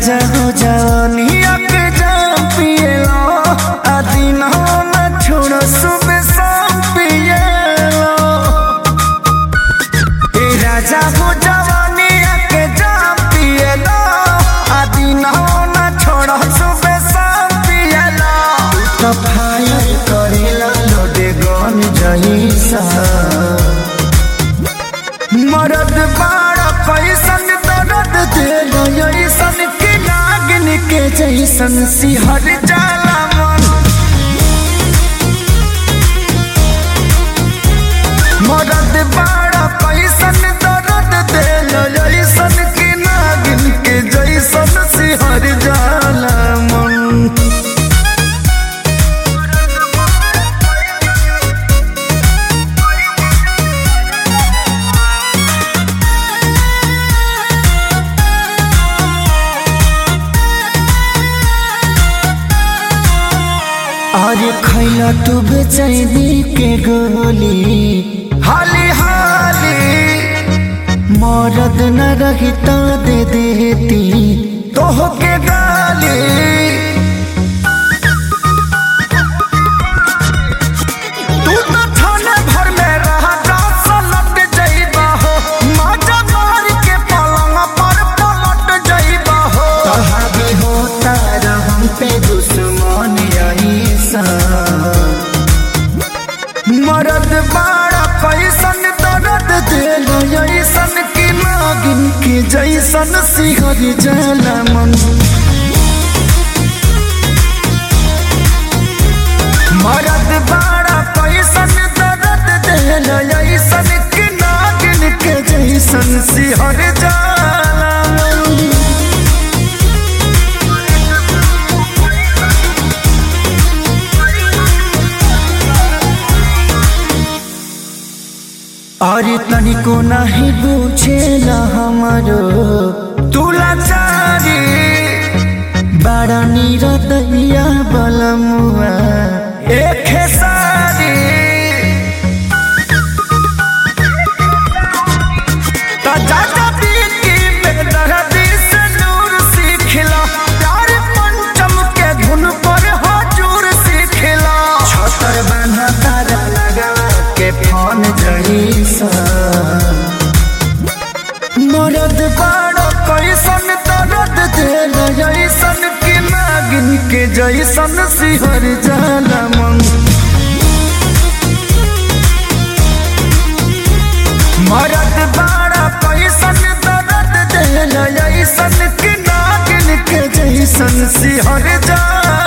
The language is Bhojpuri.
राजा हो जवानिया के जाम पिएलो आ दिन हो न छोड़ो सुबह शाम पिएलो ए राजा हो जवानिया के जाम पिएलो आ दिन हो न छोड़ो सुबह शाम पिएलो तो फायर करेला लोडे गन जईसा मरद बाड़ा पैसन दर्द दिल ऐसन के नागिन के जैसन सिहर जाला मन मरद बाड़ा पैसन दर्द दिल ऐसन के नागिन के जैसन सिहर जाला मन अरे खैला तू बेचैनी के गोली हाली हाली मरद न रही तो दे देती तोह के गाली तू तो थाने भर में रहा जा सलट जइबा हो माजा मार के पलंग पर पलट जइबा हो कहा भी होता रहम पे दुश्मन ऐसा मरद बाड़ा पैसन दर्द दिल ऐसन की नागिन के जैसन सिहर जाला मन मरद बाड़ा पैसन दर्द दिल ऐसन की नागिन के जैसन सिहर जाला मन अरे तनिको नहीं बुझेला हमारो तुला चारी बड़ा निरदैया बलमुआ एक सारी ता जाजा बीती में दर्दी से नूर सीखला प्यार पंचम के धुन पर हजूर सीखला छतर बना तारा लगा के फोन जईसा मरद बाड़ो कैसन दर्द दिल जैसन की नागिन के जैसन सिहर जाला मन मरद बाड़ा पैसन दर्द दिल जैसन की नागिन के जैसन सिहर जाला